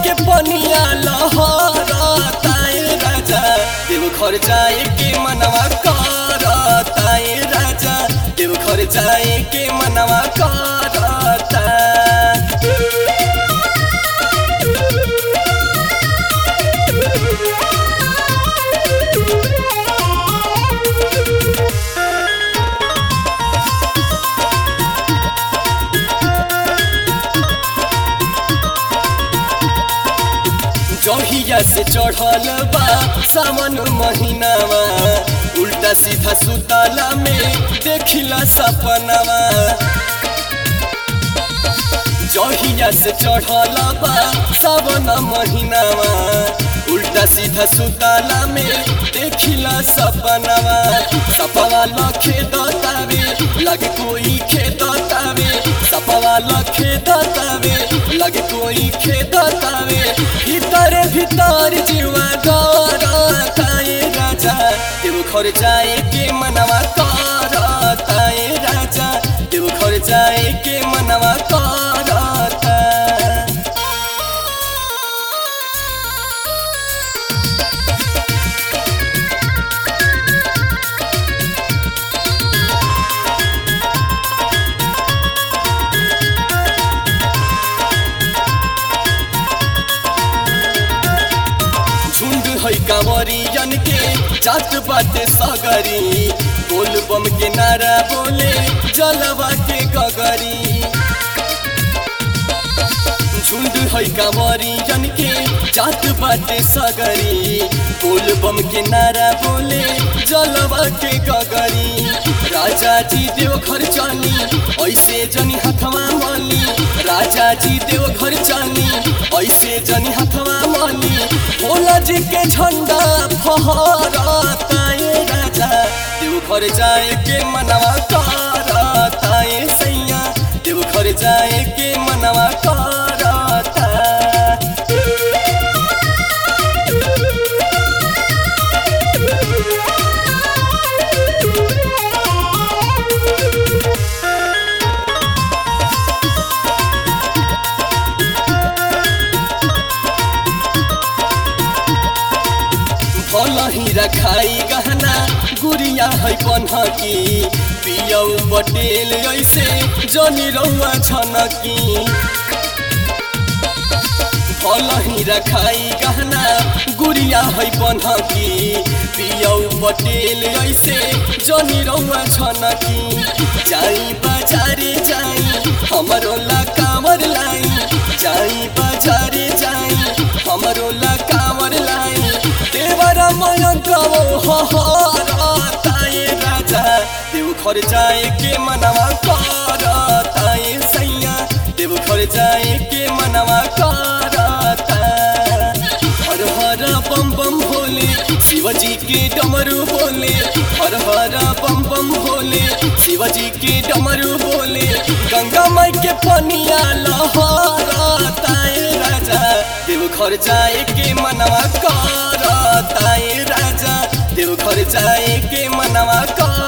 के पनिया लहरताए राजा देव घर जाए के मनवा करताए राजा देव घर जाए के मनवा करता जहिया से चढ़ल बा सावन महीनावा उल्टा सीधा सुताला में देखिला सपनावा जहिया से चढ़ल बा सावन महीनावा उल्टा सीधा सुताला में देखिला सपनावा सपवा लखे दतावे लगे कोई खेदतावे सपवा लखे दतावे लगे कोई खेदतावे भीतर भीतर जीवा डरताए राजा देव घर जाए के मनवा करताए राजा देव घर जाए के मनवा करता झुंड है कांवरियन के जात बाटे सगरी बोल बम के नारा बोले जलवा के गगरी झुंड है कांवरियन के जात बाटे सगरी बोल बम के नारा बोले जलवा के गगरी राजा जी देव घर चली ऐसे जनी हथवा मली राजा जी देव घर चली ऐसे जनी हथवा मली भोला जी के झंडा फहरताए राजा देव घर जाए के मनवा करताए सैया देव घर जाए के मनवा करता भल ही रखाई गहना गुड़िया है बनकी पियौ बटेल ऐसे जनी रहुआ छनकी भल ही रखाई गहना गुड़िया है बनकी पियौ बटेल ऐसे जनी रहुआ छनकी जाई बाजारे जाई हमरो ला कांवर लाई जाई बाजारे जाई हमरो ला कांवर लाई देवर मयंक हरताए राजा देव घर जाए के मनवा करताए सैया देव घर जाए के मनवा करता हर हर बम बम भोले शिवजी के डमरू बोले हर हर बम बम भोले शिवजी के डमरू बोले गंगा माई के पनिया लहरताए राजा देव घर जाए के मनवा करताए राजा देव घर जाए के मनवा कर